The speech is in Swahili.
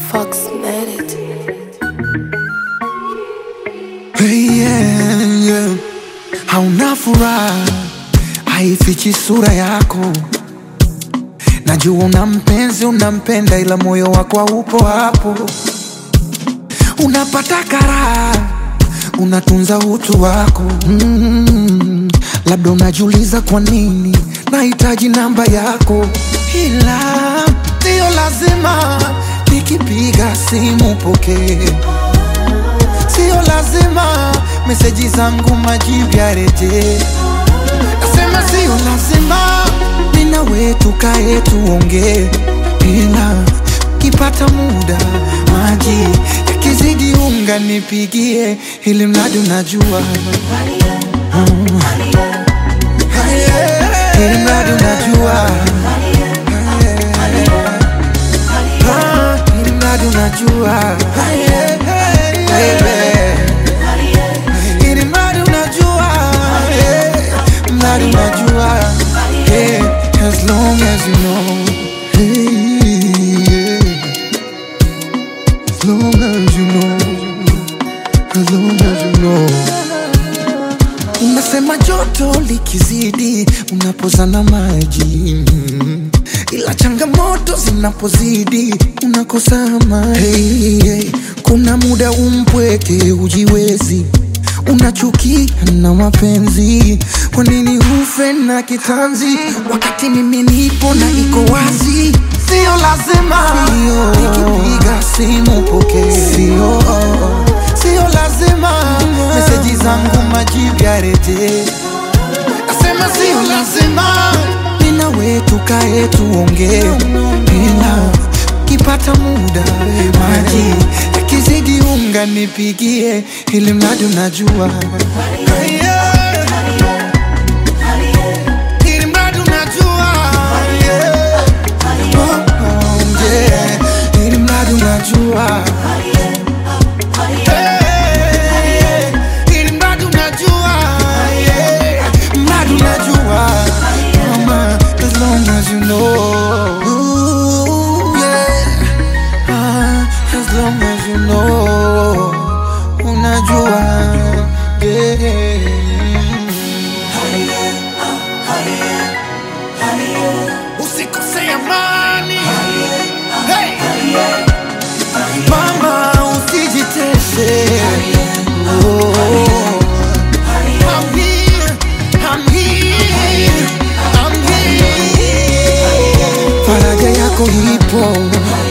Fox made it. Hey, yeah, yeah. Hauna furaha, haifichi sura yako. Najua una mpenzi, unampenda, ila moyo wako haupo hapo. Unapata karaha, unatunza utu wako mm. Labda unajiuliza kwa nini nahitaji namba yako, ila sio lazima nikipiga simu pokee sio lazima meseji zangu majibu yarejee. Nasema sio lazima nina wetu kae tuongee, ila kipata muda maji yakizidi unga nipigie, ili mradi unajua Mm. ili mradi unajua Ah, ili mradi unajua Baby. Ili mradi unajua eh, mradi unajua eh, as long as you know hey, yeah. as long as you know as long as you know Unasema joto likizidi unapozana maji mm. ila changamoto zinapozidi unakosa amani. Hey, hey. Kuna muda umpweke ujiwezi, unachukia na mapenzi. Kwa nini ufe na kitanzi wakati mimi nipo na iko wazi? Sio lazima nikipiga simu pokee, sio sio lazima meseji zangu majibu yarejee. Nasema sio lazima nina wetu kae tuongee, ila kipata muda maji yakizidi unga nipigie, ili mradi unajua Yeah. Ili mradi unajua Yeah. Oh, oh, yeah. Ili mradi unajua Hey, ili mradi unajua yeah. Mradi unajua Mama, as long as you know Ooh, yeah. Ah, as long as you know unajua yeah. usikose amani hey. mama usijitese Oh. I'm here, I'm here, I'm here. faraja yako ipo